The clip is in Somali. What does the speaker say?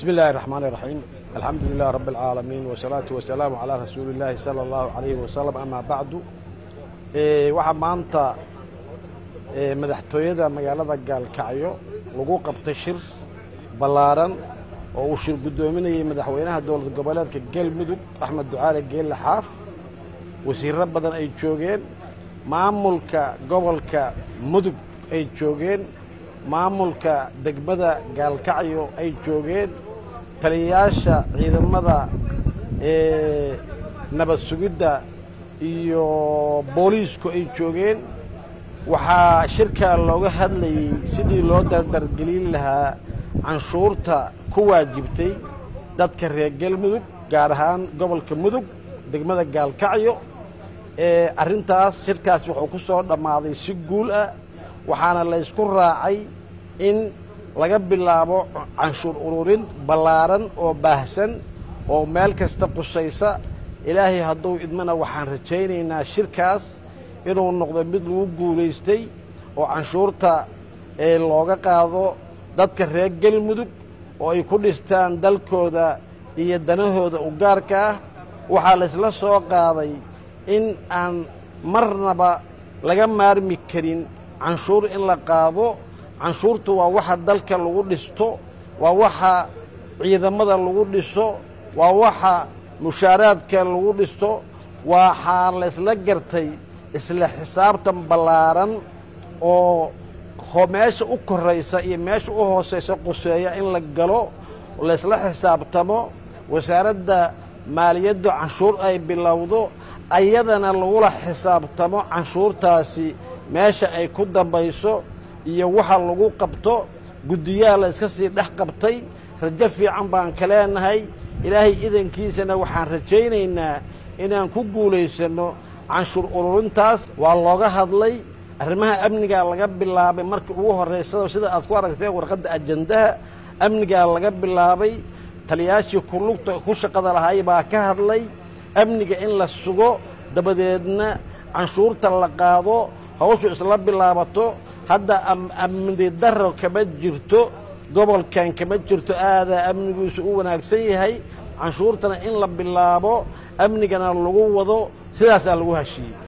بسم الله الرحمن الرحيم الحمد لله رب العالمين والصلاة والسلام على رسول الله صلى الله عليه وسلم أما بعد waxaa maanta madaxtooyada magaalada gaalkacyo lagu qabtay shir ballaaran oo uu shir guddoominayay madaxweynaha dowlad goboleedka galmudug axmed ducaale geelle xaaf wasiirro badan ay joogeen maamulka gobolka mudug ay joogeen maamulka degmada gaalkacyo ay joogeen taliyayaasha ciidamada nabad sugidda iyo booliisku ay joogeen waxaa shirkaa looga hadlayey sidii loo dardargelin lahaa canshuurta ku waajibtay dadka reer galmudug gaar ahaan gobolka mudug degmada gaalkacyo arrintaas shirkaas wuxuu ku soo dhammaaday si guul ah waxaana laysku raacay in laga bilaabo canshuur ururin ballaaran oo baahsan oo meel kasta qusaysa ilaahay hadduu idmana waxaan rajaynaynaa shirkaas inuu noqdo mid lagu guulaystay oo canshuurta looga qaado dadka reer galmudug oo ay ku dhistaan dalkooda iyo danahooda u gaarka ah waxaa laysla soo qaaday in aan marnaba laga maarmi karin canshuur in la qaado canshuurtu waa waxa dalka lagu dhisto waa waxa ciidamada lagu dhiso waa waxa mushaaraadka lagu dhisto waxaa laysla gartay isla xisaabtan ballaaran oo meesha u koraysa iyo meesha u hoosaysa quseeya in la galo laysla xisaabtamo wasaaradda maaliyaddu canshuur ay bilowdo ayadana lagula xisaabtamo canshuurtaasi meesha ay ku dambayso iyo waxa lagu qabto guddiyaha la iska sii dhex qabtay rajo fiican baan ka leenahay ilaahay idankiisana waxaan rajaynaynaa inaan ku guulaysanno canshuur ururintaas waa looga hadlay arrimaha amnigaa laga bilaabay markii ugu horraysada sida aad ku aragteen warqadda ajandaha amnigaa laga bilaabay taliyaashii kulugta ku shaqada lahay baa ka hadlay amniga in la sugo dabadeedna canshuurta la qaado hawshu isla bilaabato hadda amni daro kama jirto gobolkan kama jirto aadaa amnigiisu u wanaagsan yahay canshuurtana in la bilaabo amnigana lagu wado sidaasaa lagu heshiiyey